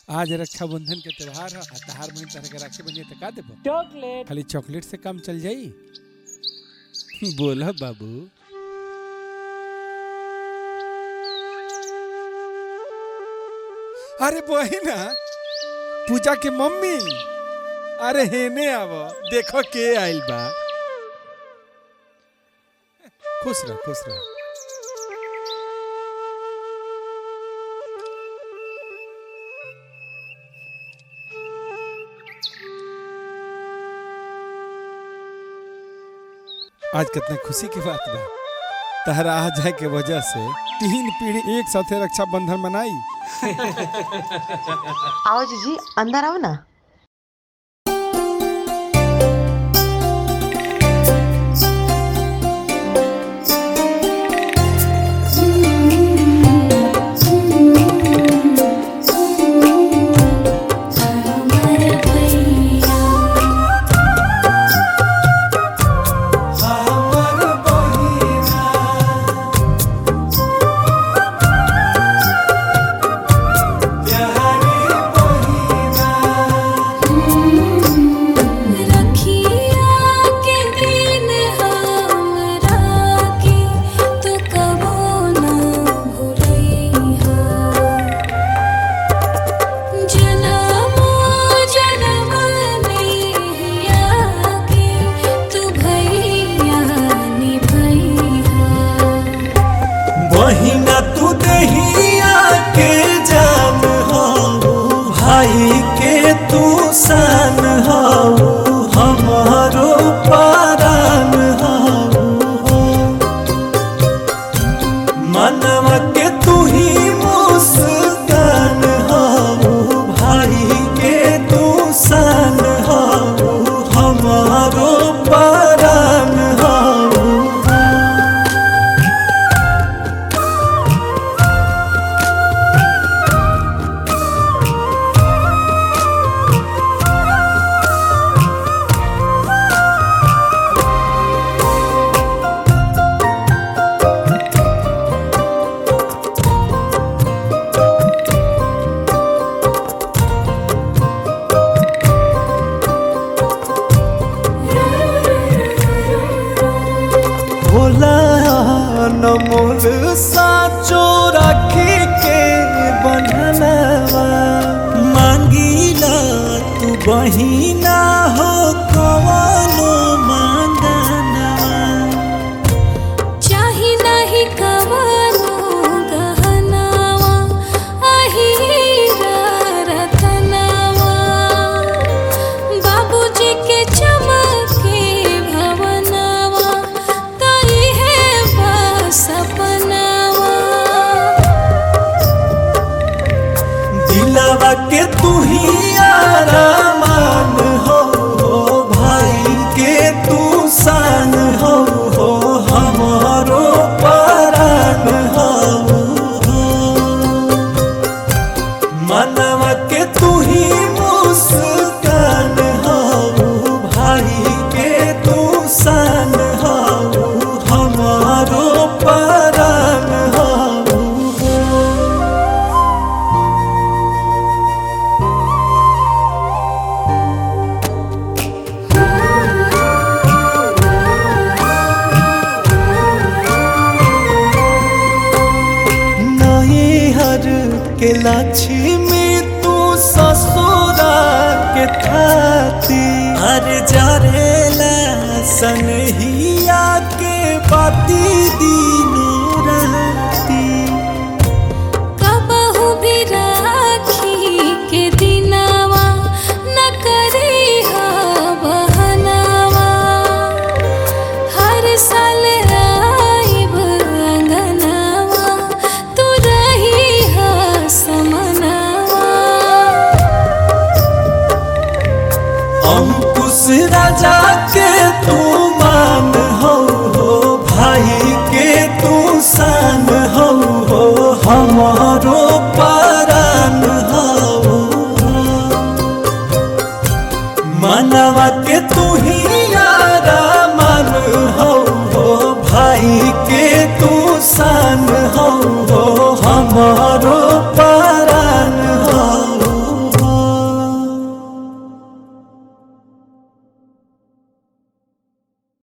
आज रक्षाबंधन के त्योहार है आ तहार बहन तरह के राखी बनिए तो का देबो चॉकलेट खाली चॉकलेट से काम चल जाई बोला बाबू अरे बहिना पूजा के मम्मी अरे हेने आव देखो के आइल बा खुश रह खुश रह आज कितना खुशी की बात बा तहरा आ जाए के वजह से तीन पीढ़ी एक साथे रक्षाबंधन मनाई आओ जीजी अंदर आओ ना रखिया के दिन हमरा के तू कबो ना भूलइहा जनमो जनम नैया के तू भैया निभइहा बहिना तू दहिया के जान हो भाई के तू सान हो हमारो पारान हो मनवा के तू ही मुस्कान हो भाई के तू सान हो हमारो पारान हो भोला नमोल साचो राखी के बनलवा मांगीला तू बहिना हो कवनो मांगनवा चाही नाही कवनो गहनावा अहीरा रतनावा बाबूजी के चमके भवनावा तई है बस सपनावा दिलवा के तू ही आरामान हो भाई के तू सान हो हमारो परान हो मनवा के तू ही मुस्कान हो भाई के तू सान हो हमारो परान हो नई हर के लक्ष्मी